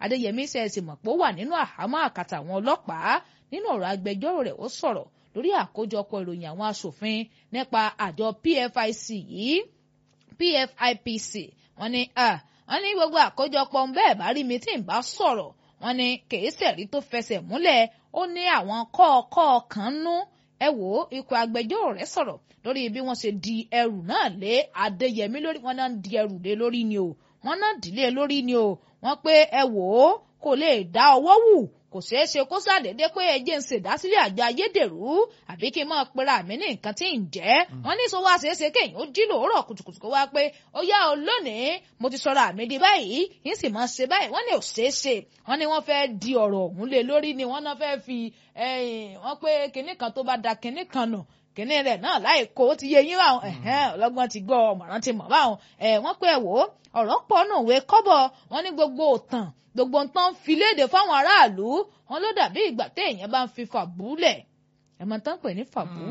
adéyẹmí ṣe é sì mọ̀ pé ó wà nínú àhámọ́ àkàtà àwọn ọlọ́pàá nínú ọ̀rọ̀ agbẹjọ́rò rẹ̀ ó sọ̀rọ̀ lórí àkójọpọ̀ ìròyìn àwọn aṣòfin nípa àjọ PFIC yìí PFIPC wọ́n ní wọ́n ní gbogbo àkójọpọ̀ bẹ́ẹ̀ bá rí mi tí ń bá sọ̀rọ̀ wọ́n ní kèé sẹ̀rí tó fẹsẹ̀ múlẹ̀ ó ní àwọn kọ́ọ̀kọ́ kan nú ẹ wò ó ikọ̀ agbẹjọ́rò rẹ̀ sọ̀rọ̀ lórí bí wọ́n ṣe di ẹrù náà lé Adéyẹmí lórí wọ́n náà di ẹrù lé lórí ni o wọ́n náà dìlé lórí ni o wọ́n pé ẹ wò ó kò lè dá ọwọ́ wù kò ṣeé ṣe kó ṣàdédé pé ẹjẹ ń ṣèdásílẹ̀ àjọ ayédèrú àbí kí n máa pera mi ní nǹkan tí ń jẹ́ wọ́n ní sọ wá ṣeé ṣe kéèyàn ó jí lòórọ̀ kùtùkùtù kó wá pé ó yá o lónìí mo ti sọ̀rọ̀ àmì di báyìí yín sì máa ṣe báyìí wọ́n ní ò ṣeé ṣe wọ́n ní wọ́n fẹ́ di ọ̀rọ̀ ọ̀hún lé lórí ni wọ́n náà fẹ́ fi wọ́n pé kinní kan tó bá da kinní kan nù kìnní rẹ̀ náà láì kó ti yé yín báwọn ọlọ́gbọ́n ti gbọ́ ọmọràn ti mọ̀ báwọn wọ́n pé ẹ wò ó ọ̀rọ̀ pọ̀ nù wé kọ́bọ̀ wọ́n ní gbogbo òtàn gbogbo nǹkan fi léde fáwọn aráàlú wọn ló dàbí ìgbà téèyàn bá ń fi fàbú lẹ̀ ẹ mọ̀ tán pè ní fàbú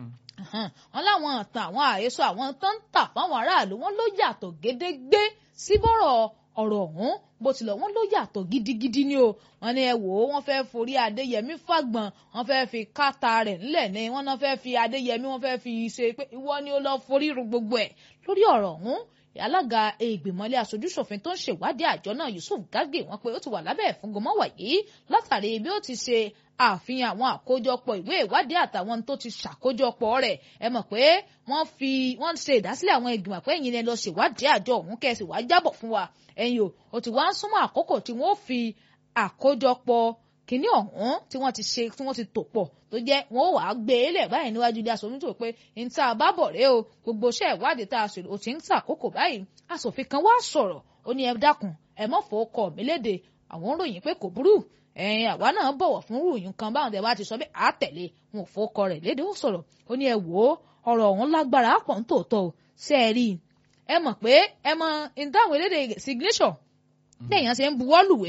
wọn láwọn ọ̀tàn àwọn àhesọ àwọn tó ń tà fáwọn aráàlú wọn ló yàtọ̀ gédégbé síbọ̀rọ̀ ọ̀rọ̀ ọ̀hún bó tilẹ̀ wọ́n ló yàtọ̀ gidigidi ni o wọ́n ní ẹ wò ó wọ́n fẹ́ forí adéyẹmí fàgbọ̀n wọ́n fẹ́ fi káta rẹ̀ ńlẹ̀ ni wọ́n náà fẹ́ fi adéyẹmí wọ́n fẹ́ fi ṣe pé ìwọ ni ó lọ forí ru gbogbo ẹ̀ lórí ọ̀rọ̀ ọ̀hún alága ìgbìmọ̀lé aṣojúṣòfin tó ń ṣèwádìí àjọ náà Yusuf Gage wọ́n pé ó ti wà lábẹ́ ìfúngọmọ́wà yìí látàrí bí ó ti ṣe àfihàn àwọn àkójọpọ̀ ìwé ìwádìí àtàwọn tó ti ṣàkójọpọ̀ rẹ̀ ẹ mọ̀ pé wọ́n fi wọ́n ṣe ìdásílẹ̀ àwọn ìgbìmọ̀ pé ẹ̀yin ni lọ ṣèwádìí àjọ ọ̀hún kẹ́sì wá jábọ̀ fún wa ẹ̀yin o ó ti wá ń súnmọ́ àkókò tí wọ́n fi àkójọpọ̀ kínní ọ̀hún tí wọ́n ti ṣe tí wọ́n ti tò pọ̀ tó jẹ́ wọ́n wàá gbé e lẹ̀ báyìí níwájú ilé aṣòfin tó pé n tá a bá bọ̀ rẹ́ o gbogbo iṣẹ́ ìwádìí tá a ṣe ò ti ń tàkókò báyìí aṣòfin kan wá sọ̀rọ̀ ó ní ẹ dákun ẹ mọ̀ fọ́ ọkọ̀ mi léde àwọn ń ròyìn pé kò burú ẹ̀yin àwa náà bọ̀wọ̀ fún ròyìn kan báwọn tẹ̀ bá ti sọ pé à tẹ̀lé wọn ò fọ́ ọkọ rẹ̀ léde ó sọ̀rọ̀ ó ní ẹ wò ó ọ̀rọ̀ ọ̀hún lágbára pọ̀ ń tòótọ́ o ṣe é rí ẹ mọ̀ pé ẹ mọ ìdáhùn elédè signature téèyàn ṣe ń buwọ́lùwé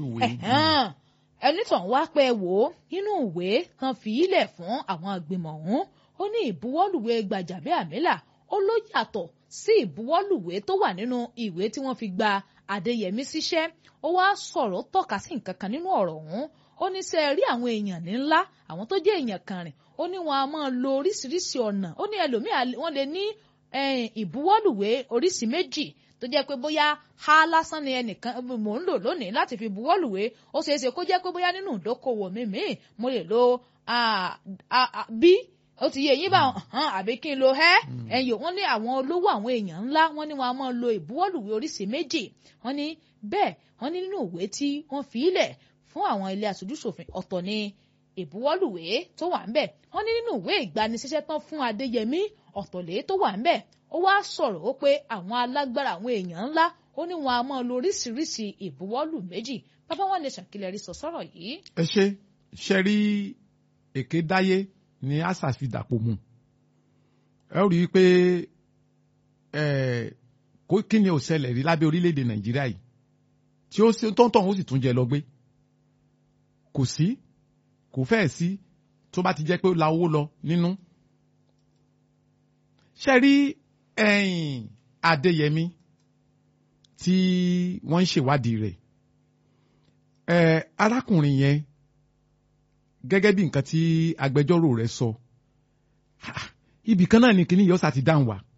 ẹnitàn wá pẹ́ wò ó nínú ìwé kan fi ilẹ̀ fún àwọn àgbìmọ̀ ọ̀hún ó ní ìbuwọ́lùwé Gbàjàbíàmílà ó ló yàtọ̀ sí ìbuwọ́lùwé tó wà nínú ìwé tí wọ́n fi gba Adéyẹmí síṣẹ́ ó wá sọ̀rọ̀ tọ́ka sí nǹkan kan nínú ọ̀rọ̀ ọ̀hún ó ní sẹ́ rí àwọn èèyàn ní ńlá àwọn tó jẹ́ èèyàn kan rìn ó ní wọn a máa lo oríṣiríṣi ọ̀nà ó ní ẹlòmíà wọ́n lè ní ìbuwọ́lùwé oríṣi méjì tó jẹ́ pé bóyá ha lásán ni ẹnìkan mò ń lò lónìí láti fi buwọ́lùwé ó ṣeé ṣe kó jẹ́ pé bóyá nínú ìdókòwò mi míì mo lè lo bí ó ti yé yín bá hàn àbí kí n lo ẹ́ ẹ̀yìn wọ́n ní àwọn olówó àwọn èèyàn ńlá wọ́n ní wọn a máa lo ìbuwọ́lùwé oríṣi méjì wọ́n ní bẹ́ẹ̀ wọ́n ní nínú ìwé tí wọ́n fi ilẹ̀ fún àwọn ilé aṣojúṣòfin ọ̀tọ̀ ni ìbuwọ́lùwé tó wà ń bẹ̀ wọ́n ní nínú ìwé ìgbanisíṣẹ́ tán fún Adéyẹmí ọ̀tọ̀lé tó wà ń bẹ̀ ó wá sọ̀rọ̀ ó pé àwọn alágbára àwọn èèyàn ńlá ó ní wọn a máa lo oríṣiríṣi ìbuwọ́lù méjì bàbá wọn lè ṣàkìlẹ̀ rí sọ sọ̀rọ̀ yìí. ẹ ṣe ṣe rí èké dáyé ni àṣà fi dàpọ̀ mu ẹ rí i pé kí ni ò ṣẹlẹ̀ rí lábẹ́ orílẹ̀-èdè Nàìjíríà yìí tí ó tọ́ntọ́n ó sì tún jẹ lọ gbé kò sí kò fẹ́ẹ̀ sí tó bá ti jẹ́ pé ó la owó lọ nínú ṣe rí ẹ̀yìn Adéyẹmí tí wọ́n ń ṣèwádìí rẹ̀ ẹ̀ arákùnrin yẹn gẹ́gẹ́ bí nǹkan tí agbẹjọ́rò rẹ̀ sọ ibì kan náà ni kíní yọ́sà ti dáhùn wá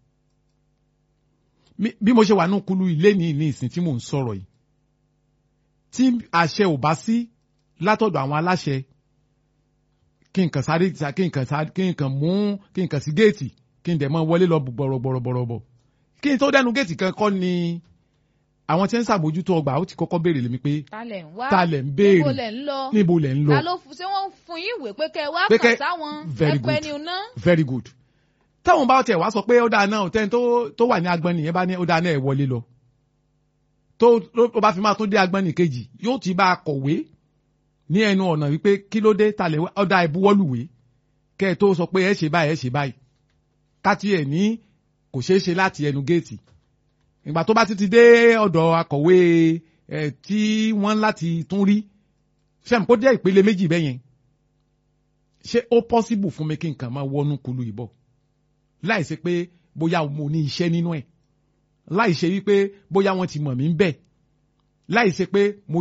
bí mo ṣe wà nínú kulu ilé ní ní ìsìn tí mò ń sọ̀rọ̀ yìí tí àṣẹ ò bá sí látọ̀dọ̀ àwọn aláṣẹ kí nǹkan sáré kí nǹkan sáré kí nǹkan mú kí nǹkan sí géètì kí n dẹ̀ mọ́ wọlé lọ bọ̀rọ̀bọ̀rọ̀bọ̀ kí n tó dẹnu géètì kan kọ́ ni àwọn tí ń ṣàbójútó ọgbà ó ti kọ́kọ́ béèrè lèmi pé talẹ̀ ń wá ta lẹ̀ ń béèrè níbo lẹ̀ ń lọ níbo lẹ̀ ń lọ ta ló ṣé wọ́n fún yín ìwé pé kẹ́ ẹ wá Pé kàn kẹ́- sáwọn very ẹpẹ good. ni iná. very good táwọn bá tẹ̀ wá sọ pé ó dáa náà tẹ́ni tó tó wà ní agbọ́n nìyẹn bá ní ó dáa náà ẹ̀ wọlé lọ tó tó bá fi máa tún dé agbọ́n nìkejì yóò ti bá a kọ̀wé ní ẹnu ọ̀nà wípé kí ló dé ta lè ọ̀dà ìbuwọ́lùwé kẹ́ ẹ tó sọ pé ẹ ṣe báyìí ẹ ṣe báyìí káti ẹ̀ ní kò ṣeé ṣe láti ẹnu géètì ìgbà tó bá ti ti dé ọ̀dọ̀ akọ̀wé ẹ̀ tí wọ́n láti tún rí sẹ́mi kó jẹ́ ìpele méjì bẹ́yẹn ṣé ó possible fún mi kí nǹkan máa wọnú kulu ìbọ̀ láì ṣe pé bóyá mo ní iṣẹ́ nínú ẹ̀ láì ṣe wípé bóyá wọ́n ti mọ̀ mí ń bẹ̀ láì ṣe pé mo